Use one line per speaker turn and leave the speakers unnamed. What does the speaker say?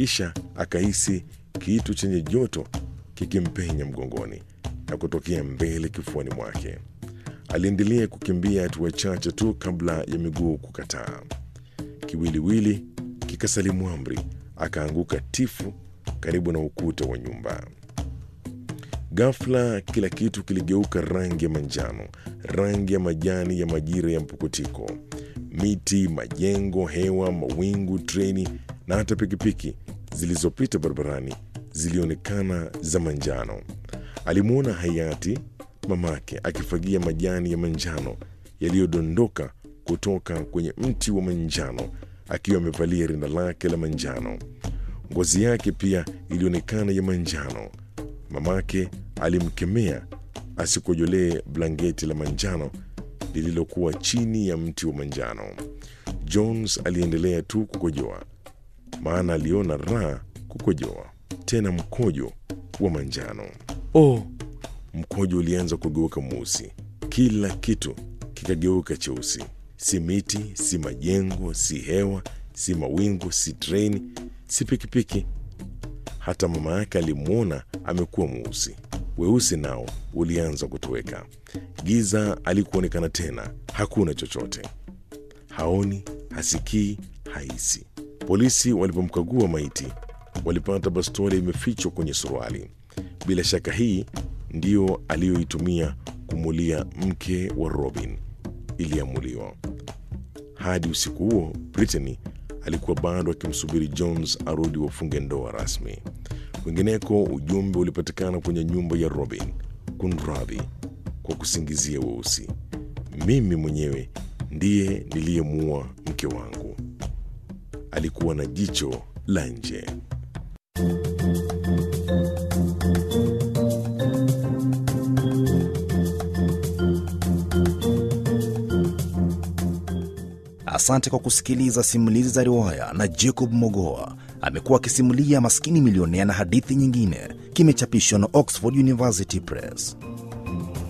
kisha akahisi kitu chenye joto kikimpenya mgongoni na kutokea mbele kifuani mwake. Aliendelea kukimbia hatua chache tu kabla ya miguu kukataa. Kiwiliwili kikasalimu amri, akaanguka tifu karibu na ukuta wa nyumba. Ghafla kila kitu kiligeuka rangi ya manjano, rangi ya majani ya majira ya mpukutiko. Miti, majengo, hewa, mawingu, treni na hata pikipiki zilizopita barabarani zilionekana za manjano. Alimwona hayati mamake akifagia majani ya manjano yaliyodondoka kutoka kwenye mti wa manjano akiwa amevalia rinda lake la manjano. Ngozi yake pia ilionekana ya manjano. Mamake alimkemea asikojolee blanketi la manjano lililokuwa chini ya mti wa manjano. Jones aliendelea tu kukojoa, maana aliona raha kukojoa, tena mkojo wa manjano. Oh, mkojo ulianza kugeuka mweusi, kila kitu kikageuka cheusi, si miti, si majengo, si hewa, si mawingu, si treni, si pikipiki. Hata mama yake alimwona amekuwa mweusi. Weusi nao ulianza kutoweka. Giza alikuonekana tena, hakuna chochote, haoni, hasikii, haisi. Polisi walipomkagua maiti walipata bastola imefichwa kwenye suruali. Bila shaka hii ndiyo aliyoitumia kumulia mke wa Robin. Iliamuliwa hadi usiku huo, Brittany alikuwa bado akimsubiri Jones arudi wafunge ndoa rasmi. Kwingineko, ujumbe ulipatikana kwenye nyumba ya Robin: kunradhi kwa kusingizia weusi, mimi mwenyewe ndiye niliyemuua mke wangu. Alikuwa na jicho la nje.
Asante kwa kusikiliza simulizi za riwaya na Jacob Mogoa. Amekuwa akisimulia Maskini Milionea na hadithi nyingine. Kimechapishwa na Oxford University Press.